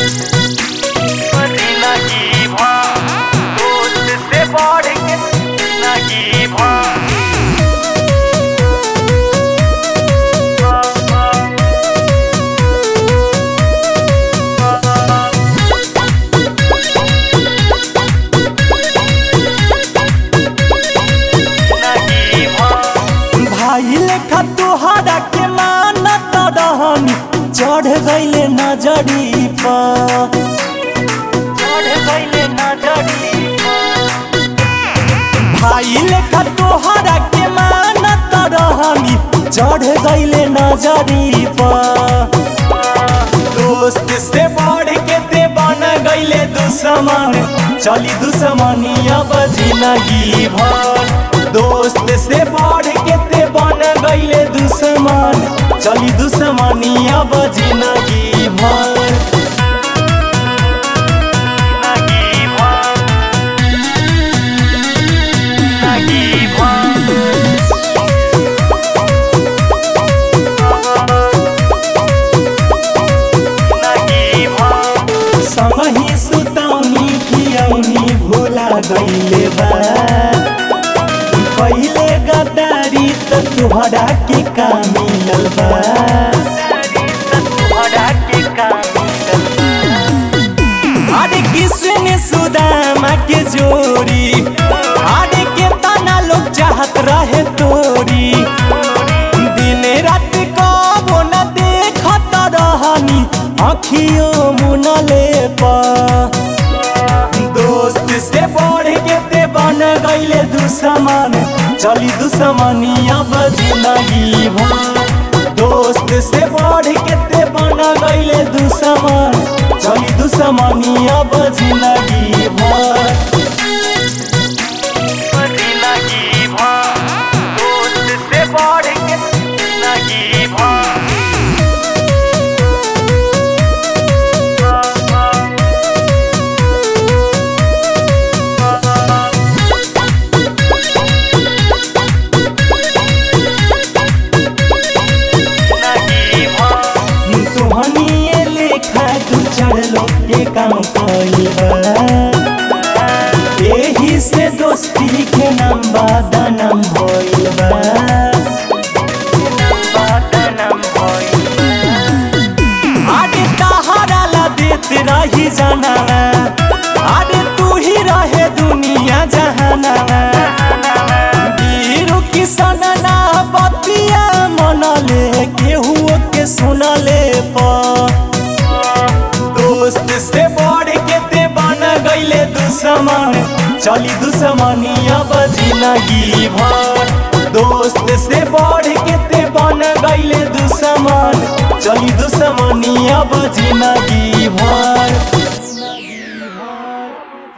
मदीना की भां दोस्त से बढ़ के मदीना की भां मदीना की भां भाई लेखा तोहरा के मानत रहनी चढ़ गईले नजरी पर चढ़ गईले नजरी भाई लेखा तोहरा के मानत रहनी चढ़ गईले नजरी पर दोस्त से बढ़ के ते बन गईले दुश्मन चली दुश्मनिया बजी लगी भर दोस्त से बढ़ के ते बन गईले दुश्मन चली दुश्मनिया बजी लगी भर लगी भां लगी भां लगी भां समही सुतौनी खियौनी भूला गईले बा पहिले गद्दारी त तुहरा के का मिलल बा अरे किसने सुदामा के जोड़ी अरे के तना लोग चाहत रहे तोरी दिन रात कबो न देखत रहनी अखियों मुनले पा दोस्त से बढ़ के ते बन गईले दुश्मन चली दुश्मनिया बजी लगी भाई दोस्त से बढ़ के ते बन गईले दुश्मन चली दुश्मनिया बजी लगी भाई तुहनिए लेखा दू चार लोग के काम कइबा एही से दोस्ती के नाम बादनाम भइल बा आगे तहरा ला देत रही जाना आगे तू ही रहे दुनिया जहाना वीरू किसन ना बतिया मनले केहू के सुनले पर दोस्त से बढ़ के ते बन गईले दुश्मन चली दुश्मनिया बजी लगी भर दोस्त से बढ़ के ते बन गईले दुश्मन चली दुश्मनिया बजी लगी भर